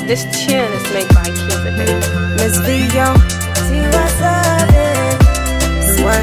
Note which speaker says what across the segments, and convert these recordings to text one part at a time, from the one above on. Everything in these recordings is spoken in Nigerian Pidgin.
Speaker 1: This tune is made by Cuba, baby.
Speaker 2: Miss Vio, see what's up, Swear.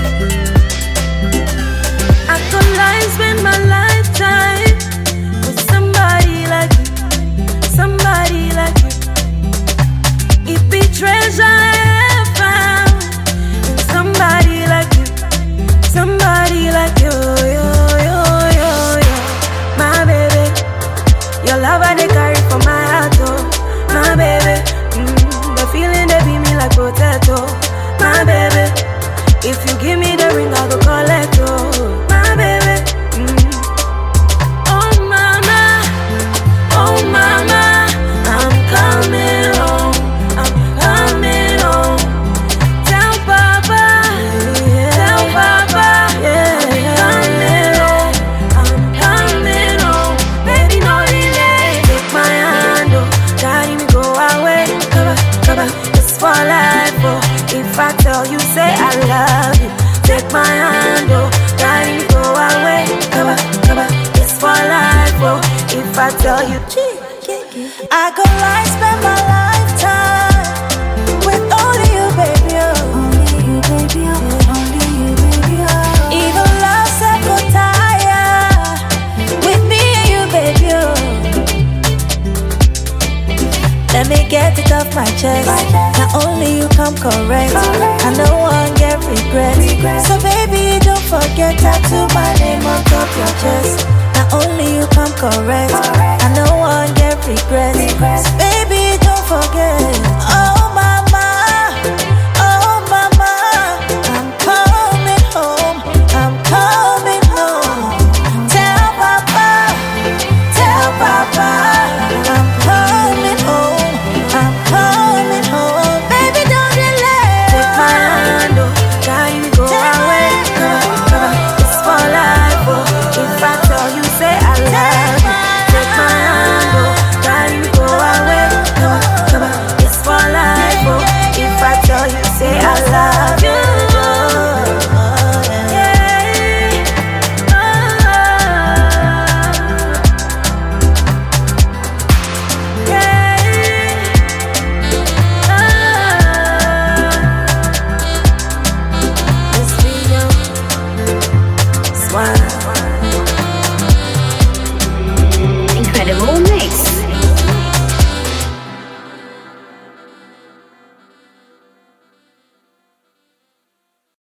Speaker 2: I could lie, spend my lifetime with somebody like you, somebody like you. It be treasure I have found in somebody like you, somebody like you, yo, yo, yo, yo. My baby, your love I dey carry for my heart, oh, my baby. Mm, the feeling they be me like potato, my baby. If you give me the ring, I go collect, oh, my baby. Mm. Oh mama, oh mama, I'm coming home, I'm coming home. Tell Papa, tell Papa, yeah, coming home, I'm coming home. Baby, no delay, take my hand, oh, carry me go away. Cover, cover, it's for life, oh. If I tell you, say I love you, take my hand, oh, carry me go away. Cover, cover, it's for life, oh. If I tell you, I could lie, spend my lifetime with only you, baby. Oh. Only you, baby. Oh. Only you, baby. Oh. Even love said go tire with me and you, baby. Oh. Let me get it off my chest. Not only you come correct, I no one get regret. So baby, don't forget tattoo my name on top your chest. Not only you come correct, I no one get regret. So